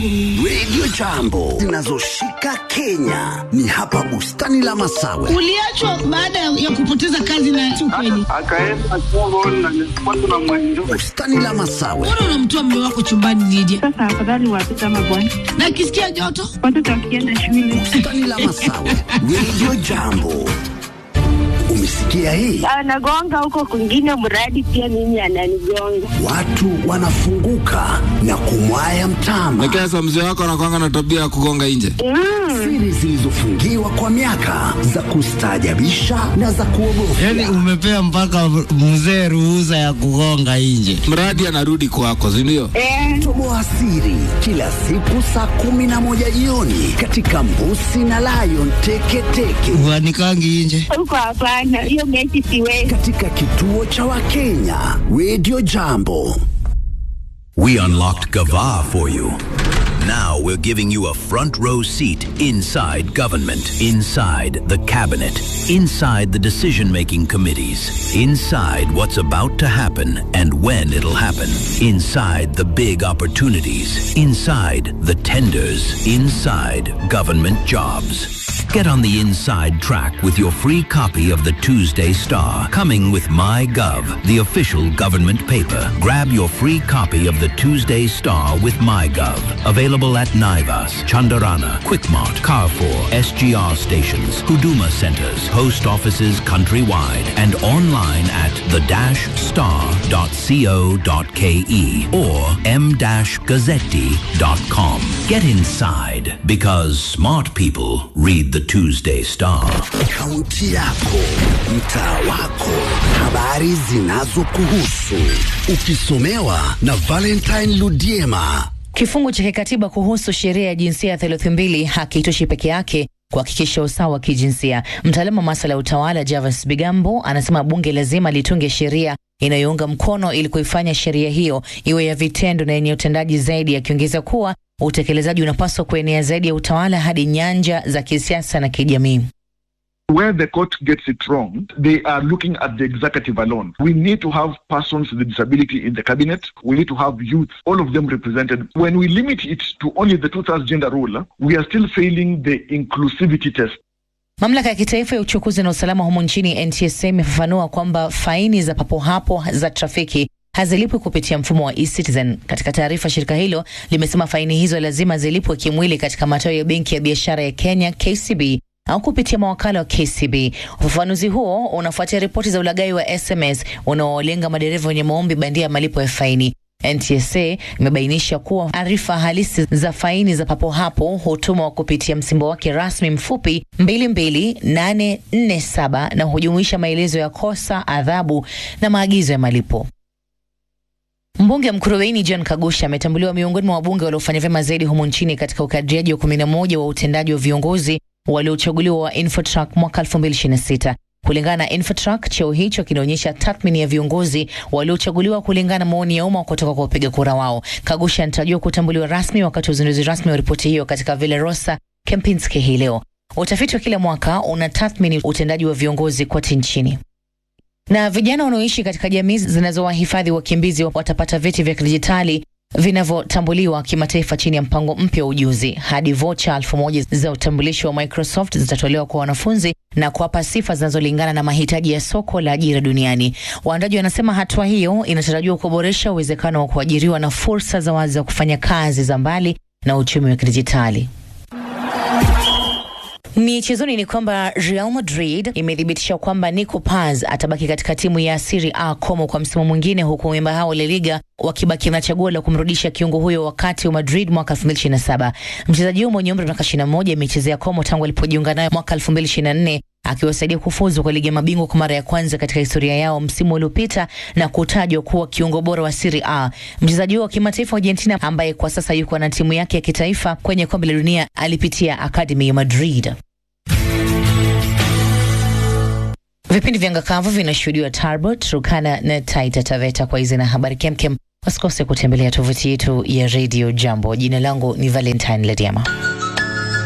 Radio Jambo zinazoshika Kenya ni hapa bustani la Masawe. Uliachwa baada ya kupoteza kazi na ukweli. akaenda Congo na nilipata na mwenjo Bustani la Masawe, Mbona unamtoa mume wako chumbani nije? Sasa afadhali watoto ama bwana, Na akisikia joto? watoto wakienda shule bustani la Masawe, Radio Jambo. Umesikia hii? anagonga huko kwingine, mradi pia mimi ananigonga. Watu wanafunguka na kumwaya mtama. Lakini sasa mzee wako anakwanga na tabia ya kugonga nje. Siri zilizofungiwa kwa miaka za kustaajabisha na za kuogofya. Yaani umepea mpaka mzee ruhusa ya kugonga nje. Mradi anarudi kwako, si ndio? Eh, Toboa siri kila siku saa kumi na moja jioni katika Mbusi na Lion Teketeke Uanikangi nje. huko hapana, hiyo mechi siwezi. katika kituo cha Wakenya Radio Jambo. We unlocked Gava for you. Now we're giving you a front row seat inside government, inside the cabinet, inside the decision making committees, inside what's about to happen and when it'll happen, inside the big opportunities, inside the tenders, inside government jobs. Get on the inside track with your free copy of the Tuesday Star, coming with MyGov, the official government paper. Grab your free copy of the Tuesday Star with MyGov. Available at Naivas, Chandarana, Quickmart, Carrefour, SGR stations, Huduma centers, post offices countrywide, and online at the-star.co.ke or m-gazzetti.com. Get inside because smart people read the Tuesday Star. Kaunti yako, mtaa wako, habari zinazokuhusu, ukisomewa na Valentine Ludiema. Kifungu cha kikatiba kuhusu sheria ya jinsia ya theluthi mbili hakitoshi peke yake kuhakikisha usawa wa kijinsia. Mtaalamu wa masuala ya utawala Javas Bigambo anasema bunge lazima litunge sheria inayounga mkono ili kuifanya sheria hiyo iwe ya vitendo na yenye utendaji zaidi, akiongeza kuwa utekelezaji unapaswa kuenea zaidi ya utawala hadi nyanja za kisiasa na kijamii. where the court gets it wrong they are looking at the executive alone we need to have persons with disability in the cabinet we need to have youth all of them represented when we limit it to only the two-thirds gender rule we are still failing the inclusivity test Mamlaka ya kitaifa ya uchukuzi na usalama humu nchini NTSA imefafanua kwamba faini za papo hapo za trafiki hazilipwi kupitia mfumo wa eCitizen. Katika taarifa, shirika hilo limesema faini hizo lazima zilipwe kimwili katika matawi ya benki ya biashara ya Kenya KCB au kupitia mawakala wa KCB. Ufafanuzi huo unafuatia ripoti za ulaghai wa SMS unaolenga madereva wenye maombi bandia ya malipo ya faini. NTSA imebainisha kuwa arifa halisi za faini za papo hapo hutumwa kupitia msimbo wake rasmi mfupi 22847 na hujumuisha maelezo ya kosa, adhabu na maagizo ya malipo. Mbunge Mkurubeini John Kagusha ametambuliwa miongoni mwa wabunge waliofanya vyema zaidi humu nchini katika ukadriaji wa 11 wa utendaji wa viongozi waliochaguliwa wa Infotrack mwaka 2026. Kulingana na Infotrack, cheo hicho kinaonyesha tathmini ya viongozi waliochaguliwa kulingana na maoni ya umma kutoka kwa wapiga kura wao. Kagusha anatarajiwa kutambuliwa rasmi wakati wa uzinduzi rasmi wa ripoti hiyo katika Villa Rosa Kempinski hii leo. Utafiti wa kila mwaka unatathmini utendaji wa viongozi kote nchini na vijana wanaoishi katika jamii zinazowahifadhi wakimbizi watapata vyeti vya kidijitali vinavyotambuliwa kimataifa chini ya mpango mpya wa ujuzi. Hadi vocha elfu moja za utambulisho wa Microsoft zitatolewa kwa wanafunzi na kuwapa sifa zinazolingana na mahitaji ya soko la ajira duniani. Waandaji wanasema hatua hiyo inatarajiwa kuboresha uwezekano wa kuajiriwa na fursa za wazi za kufanya kazi za mbali na uchumi wa kidijitali. Michezoni ni kwamba Real Madrid imethibitisha kwamba Nico Paz atabaki katika timu ya Serie A Como kwa msimu mwingine, huku memba hao La Liga wakibaki na chaguo la kumrudisha kiungo huyo wakati wa Madrid mwaka 2027. Mchezaji huyo mwenye umri wa miaka 21 amechezea Como tangu alipojiunga nayo mwaka 2024 akiwasaidia kufuzu kwa ligi ya mabingwa kwa mara ya kwanza katika historia yao msimu uliopita na kutajwa kuwa kiungo bora wa Serie A. Mchezaji huo wa kimataifa wa Argentina ambaye kwa sasa yuko na timu yake ya kitaifa kwenye kombe la dunia alipitia akademi ya Madrid. Vipindi vya ngakavu vinashuhudiwa Tarbo, Turkana na Taita Taveta. Kwa hizi na habari kemkem, wasikose kutembelea tovuti yetu ya Radio Jambo. Jina langu ni Valentine Lediama.